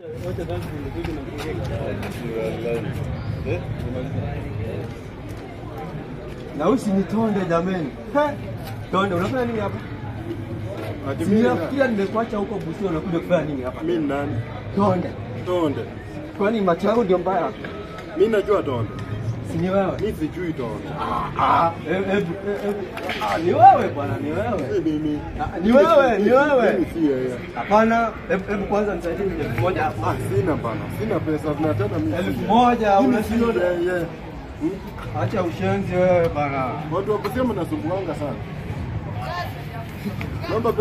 Na usinitonde jameni. He? Tonde, unafanya nini hapa? Ati mimi Sinafikiria nimekuacha huko Busia unakuja kufanya nini hapa? mimi nani? Tonde. Tonde. Kwani macho yangu ndio mbaya? Mimi najua tonde. Si ni wewe? Mimi sijui tonde. Ah, hebu hebu hebu. Ah, ni wewe bwana, ni wewe. Mimi Ah, Ni wewe, ni wewe. Mimi si yeye. Hapana, hebu hebu kwanza nisaidie ni elfu moja hapo. Ah, sina bana. Sina pesa na tena mimi. si Elfu yeye. moja Mimi si unashinda. yeye. Acha ushenzi wewe bana. Watu wa kusema nasumbuanga sana. Naomba